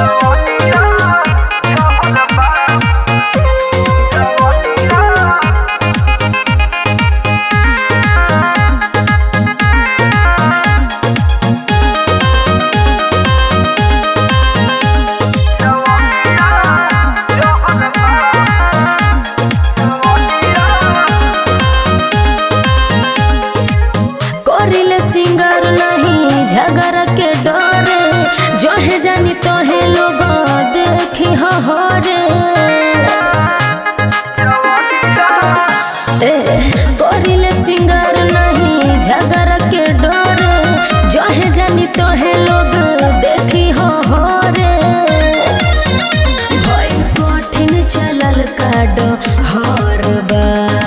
करिले सिंगर नहीं झगड़ के डरे जहे जानी तोहे लोग देखी हरे ए करिले सिंगर नहीं झगड़ के डरे जहे जानी तोहे लोग देखी हरे भइल कठिन चलल काडो हर बा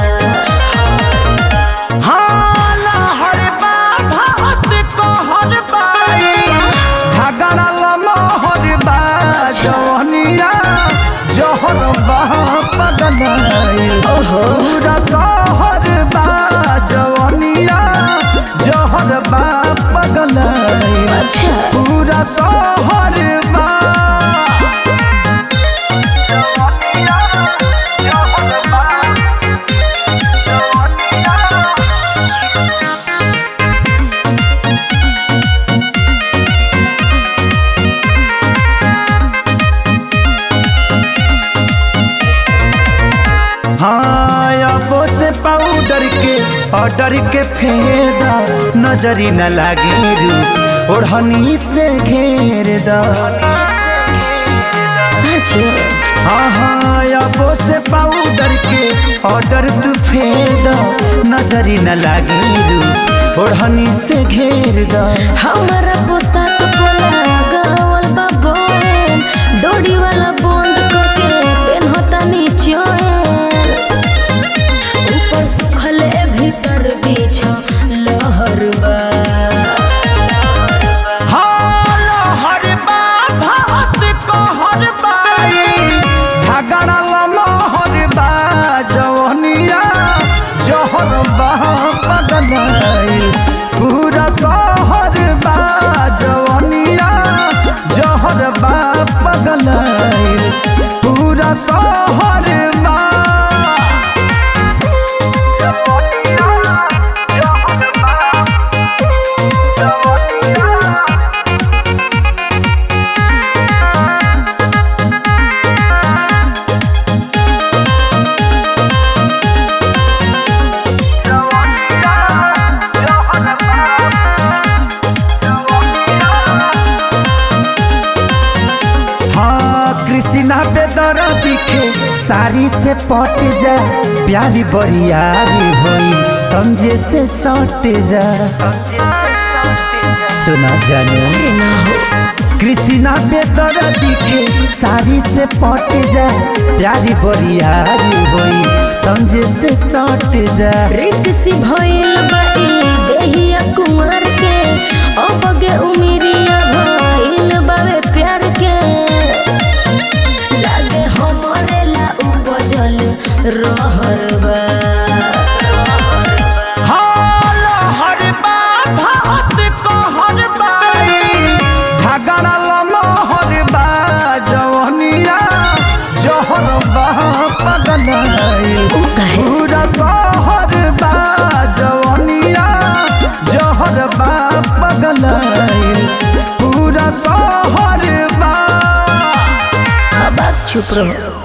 हाला हर बा भात कहर बाई झगड़ा लमहर बा जवनिया जहर बा पगलाई ओहो पूरा शहर बा जवनिया जहर बा पगलाई अच्छा पूरा शहर बा हाँ अबो से पाउडर के ऑर्डर के फेदा नजरी न लागे रू ओढ़नी से घेर दा सच हाँ हाँ अबो से पाउडर के ऑर्डर तू फेदा नजरी न लागे रू ओढ़नी से घेर दा हमारा पोशाक पोला गावल बा बोन डोरी वाला बंद करके पेनहता नीचोन ऊपर सुखले भीतर बीछ लहर बा हर बा भात कहर बाई झगड़ा लमहर बा जवनिया जहर बा पगलाई पूरा शहर बा जवनिया जहर बा पगलाई पूरा शहर बा हाँ कृष्णा बेदर दिखे साड़ी से पट जा प्यारी बरियारी होई समझे से सट जा सुना जानो अरे ना हो कृष्णा बेदर दिखे साड़ी से पट जा प्यारी बरियारी होई समझे से सट जा रित सी भइल बा ई देहिया कुंवर के अबगे उमिरिया भइल बावे प्यार के लागे हमरे ला उपजल रहर बा हाल हर बा भात कहर बाई झगड़ा लमहर बा जवनिया जहर बा पगलाई उ काहे? पूरा शहर बा जवनिया जहर बा पगलाई पूरा शहर बा अब आप चुप रहो